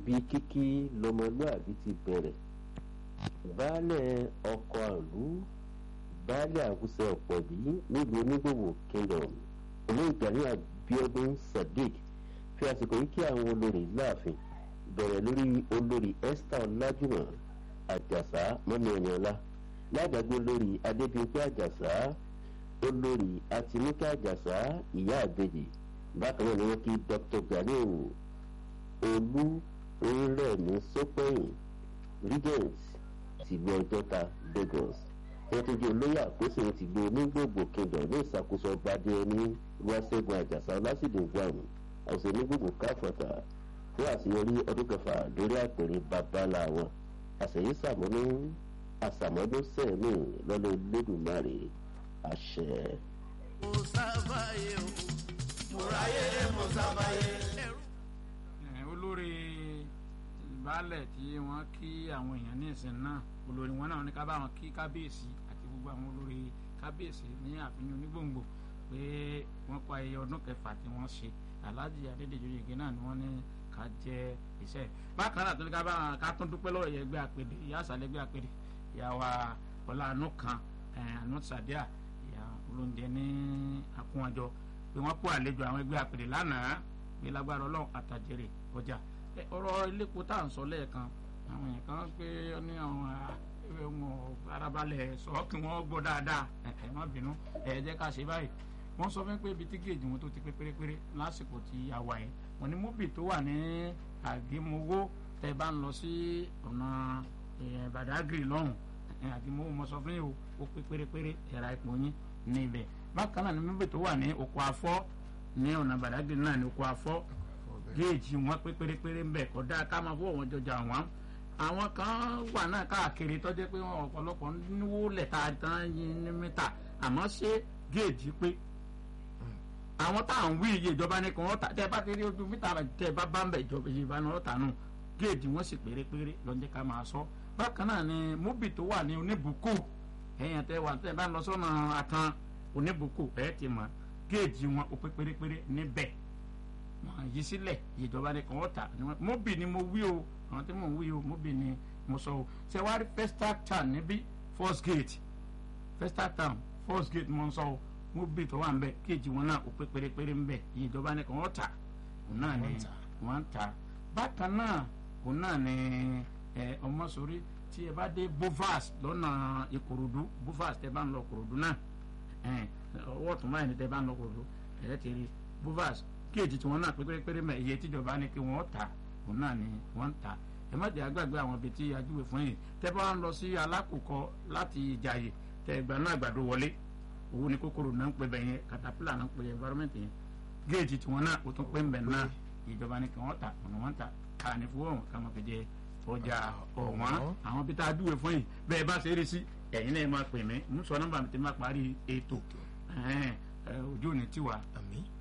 bí kíkí lọmọlúàbí ti bẹ̀rẹ̀ baálẹ̀ ọkọ̀ àlú baálẹ̀ àwùsẹ̀ ọ̀pọ̀bí nílùú onígbòwò kingdom olóògbàní abiodun sadiq fi àsìkò yìí kí àwọn olórí láàfin bẹ̀rẹ̀ lórí olórí esther ọlájúmọ̀ àjàsá mọ́nìyànlá lágbàgbé olórí adébíyẹ àjàsá olórí àtinúkẹ́ àjàsá ìyá àbèjì bákan náà ni wọ́n kí dr ganiu olú orílẹ̀-èdè sọ́pẹ́yìn regent tìlú ọjọ́ta lagos wọ́n tún jẹ́ olóyè àkóso tìlú onígbògbò kingdom ní ìṣàkóso ọgbàdé ẹni wáṣẹ́gun àjàsá ọlásìdè gbàmù àwòsàn onígbògbò káfọ̀tà fún àṣeyọrí ọdún kẹfà lórí àpèrè babalá wọn àṣeyí sàmúnú àṣàmọ́dún sẹ́ẹ̀mì lọ́lọ́ lẹ́dùnmáre àṣẹ. mo sábàyé o mo ráyé mo sábàyé. olórí baálẹ̀ tí wọ́n kí àwọn èèyàn ní ìsìn náà olórí wọn náà ní ká bá wọn kí kábíyèsí àti gbogbo àwọn olórí kábíyèsí ní àfihàn onígbòǹgbò pé wọ́n pa iye ọdún kẹfà tí wọ́n ṣe alhaji adédèjì oyèké náà ni wọ́n ní ká jẹ iṣẹ́ bákan náà tó ní ká bá wọn ká tún dúpẹ́ lọ́wọ́ ẹgbẹ́ àpèdè ìyá àṣàlẹ̀ ẹgbẹ́ àpèdè ìyàwó ọlá àánú kan àánú sàdíà ìyá olóúnjẹ ní akúnwájọ pé wọ́n kó àlejò àwọn ẹgbẹ́ àpèdè lánàá pé lágbára ọlọ́run àtàjèrè ọjà ọ̀rọ̀ iléepo tá à ń sọ lẹ́ẹ̀kan àwọn èèyàn kan pé ní àwọn ọmọ arabalẹ̀ sọ kí wọ́n gbọ́ dáadáa ẹ má bínú ẹ jẹ́ ká ṣe báyìí wọ́n sọ fún pé ibi tí géèjì wọn tó ti pé pérépéré lásìkò tí a wà yẹn wọ́n ní móbì tó wà ní àgémowó tẹ́ bá ń lọ sí ọ̀nà Badagry lọ́hùn àgémowó mo sọ fún yìí ó pé pérépéré ẹ̀ra ipò yín níbẹ̀ bákan náà ní móbì tó wà ní oko afọ́ ní ọ̀nà Badagry náà ní oko afọ́ géèjì wọn pé pérépéré ń bẹ̀ kọ́dá ká máa fọwọ́ wọn jọjà wọn àwọn kan wà náà káàkiri tó jẹ́ pé wọn ọ̀pọ̀lọpọ̀ níwó lẹ̀ta tán yín ní mítà àmọ́ ṣé géèjì pé àwọn tá à ń wí iye ìjọba ní kí wọ́n ta tẹ́ bá ti rí ojú mítà tẹ́ bá bá ń bẹ̀ ìjọba ìjọba ní ọ̀tà nù géèjì wọn sì pérépéré lọ́jẹ́ ká máa sọ bákan náà ni móbì tó wà ní oníbùkù ẹ̀yìn tẹ́ wà tẹ́ bá ń lọ sọ́nà àtàn oníbùkù ẹ̀ ti mọ̀ géèjì wọn ó pé pérépéré níbẹ̀ wọn yí sílẹ̀ ìjọba ní kí wọ́n ta móbì ni mo wí o àwọn tí mò ń wí o móbì ni mo sọ o ṣe wá rí festac town níbí first gate festac town first gate mo ń sọ o móbì tó wà ń bẹ kéèjì wọn náà ó pé pérépéré ń bẹ ìjọba ní kí wọ́n ta òun náà ni wọ́n ń ta bákan náà òun náà ni ẹ ọmọ sórí tí ẹ bá dé bovas lọ́nà ìkòròdú bovas tẹ bá ń lọ ìkòròdú náà ọwọ́ tó máa ní tẹ bá ń lọ ìkòròdú ẹ ti rí bovas kéèjì tí wọ́n náà pé pérépéré mẹ́ iye tíjọba ní kí wọ́n ta òun náà ni wọ́n ń ta ẹ má jẹ́ àgbàgbé àwọn ibi tí ajúwe fún yìí tẹ́ bá ń lọ sí alákòókò láti ìjàyè tẹ́ ẹgbà náà àgbàdo wọlé owó ní kòkòrò náà ń pè bẹ́ẹ̀ yẹn katapila náà ń pè environment yẹn géèjì tí wọ́n náà ó tún pé ń bẹ̀ náà ìjọba ní kí wọ́n ta ọ̀nà wọ́n ta káàní fún wọn ká máa fi jẹ ọjà ọ̀wọ́n àwọn ibi tá a júwe fún yìí bẹ́ẹ̀ bá ṣe é rí sí ẹ̀yin náà máa pè mí mú sọ nọ́mbà mi ti máa parí ètò ojú ò ní tiwa